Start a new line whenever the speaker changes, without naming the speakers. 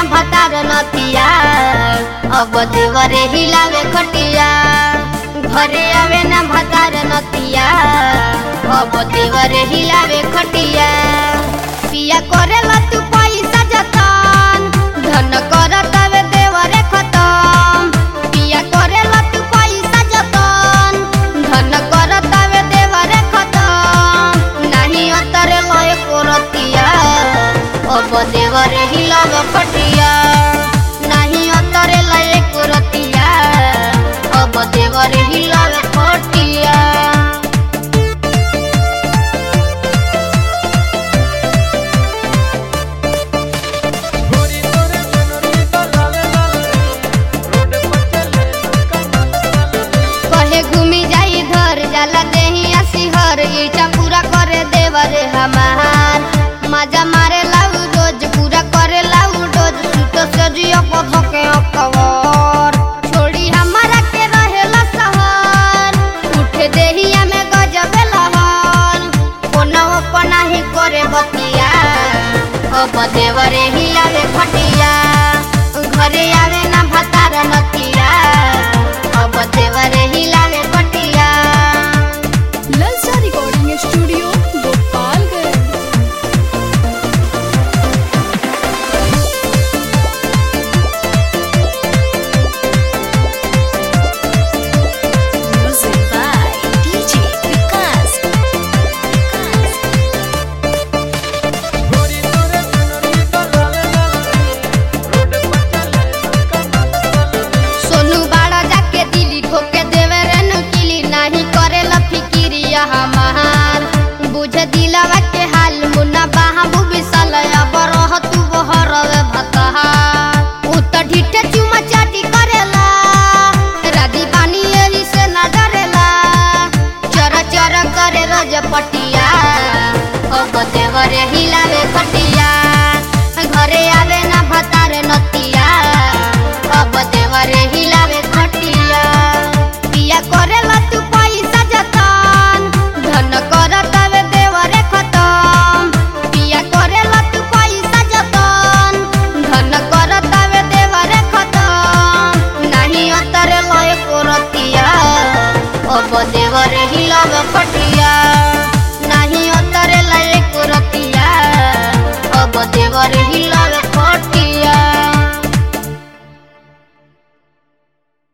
भतार नतिया अब देवरे हिलावे खटिया घरे आवे ना भतार नतिया अब देवरे हिलावे खटिया पिया करेला तू पैसा जतन धन करत आवे देवरे खतम पिया करेला तू पैसा जतन धन करत आवे देवरे खतम नाही अतरे लय कोरतिया अब देवरे हिलाव खटिया नाही अतरे लय कोरतिया अब देवरे हिलाव खटिया
गोरी तोरे मनोरी तो लाल लाल रे रोड पर चले कमल लाल रे
कहे घूमी जाई धर जाला देही सिहर ईटा पूरा करे देवरे हमार मजा मारे लाऊ रोज पूरा करे लाऊ रोज सुत सजिया पथ के अकवर छोड़ी हमारा के रहेला सहर उठे देहिया में गजबे लहर कोनो अपना ही करे बतिया अब देवरे ही आवे खटिया घरे आवे ना भतार नतिया अब देवरे ही लावे खटिया
ललचा recording studio Gopalganj
Music by DJ Vikas.
गोरी तोरे मनोरी तो लाल लाल रे रोड पर चले कमल लाल रे
सोनू बाड़ा जाके दिली ठोके देवे रे नुकिली नहीं करेला फिकिरिया हमार बुझ दिलवा के हाल मुन्ना बाहा बुबिसल अब रह तू बहरवे भतहार उ त ढिठे चुमा चाटी करेला राधी पानी एही से न डरेला चर चर करे रोज पटिया अब देवरे हिलावे खटिया घरे आवे ना भतार नतिया अब देवरे हिलावे खटिया पिया करेला तू पैसा जतन धन करत आवे देवरे खतम पिया करेला तू पैसा जतन धन करत आवे देवरे खतम नाही अतरे लय कोरतिया अब देवरे हिलावे खटिया नाही अतरे लय कोरतिया अब देवरे हिला